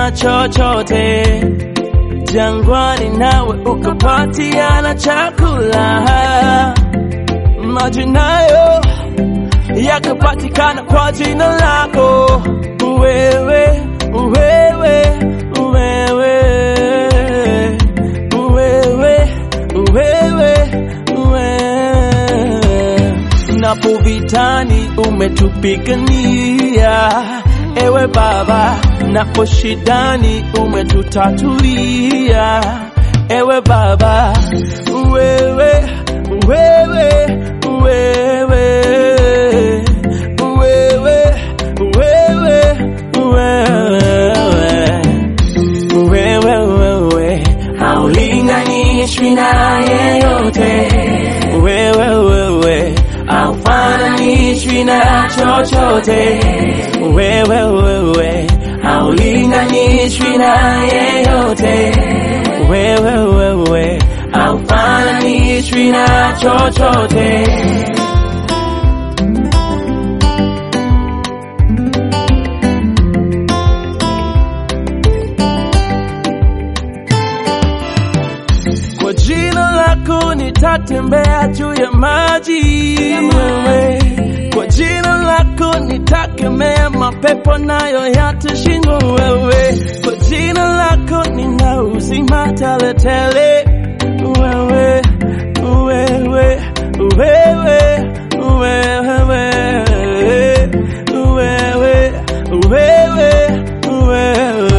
na chochote jangwani, nawe ukapatiana chakula, maji nayo yakapatikana kwa jina lako wewe, wewe, wewe, wewe, wewe, wewe. Napo vitani umetupigania, ewe Baba, napo shidani umetutatulia, ewe Baba, wewe, wewe, wewe, wewe, wewe, wewe, wewe, haulinganishwi na yeyote, wewe, wewe, haufananishwi na chochote, wewe, wewe, haulinganishwi na yeyote, wewe, wewe, haufananishwi na chochote. Kwa jina lako nitatembea juu ya maji wewe. Kwa jina lako nitakemea mapepo nayo yatashindwa wewe. Kwa jina lako nina uzima teletele wewe, wewe, wewe, wewe, wewe, wewe, wewe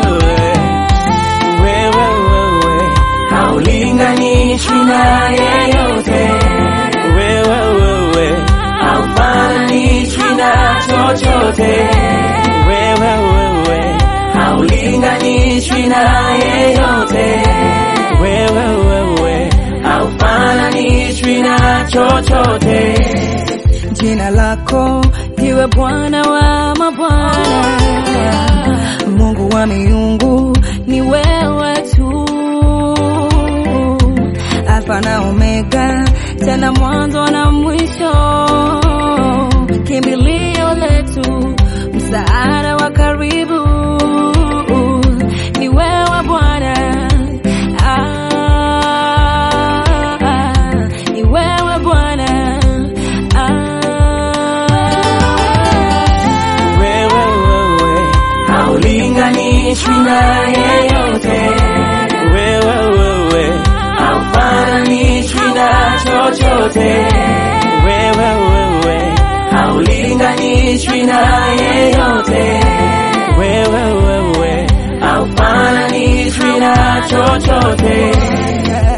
wewe wewe haulinganishwi na yeyote, wewe wewe haufananishwi na chochote, wewe wewe haulinganishwi na yeyote, wewe wewe haufananishwi na chochote. Jina lako iwe Bwana wa mabwana, Mungu wa miungu ni wewe tu, Alfa na Omega, tena mwanzo na mwisho, kimbilio letu, msaada wa karibu ni wewe Bwana. Ah, ni wewe Bwana. Ah. wewe wewe haulinganishwi na yeyote, wewe wewe haufananishwi na chochote, wewe wewe haulinganishwi na yeyote, wewe wewe haufananishwi na chochote.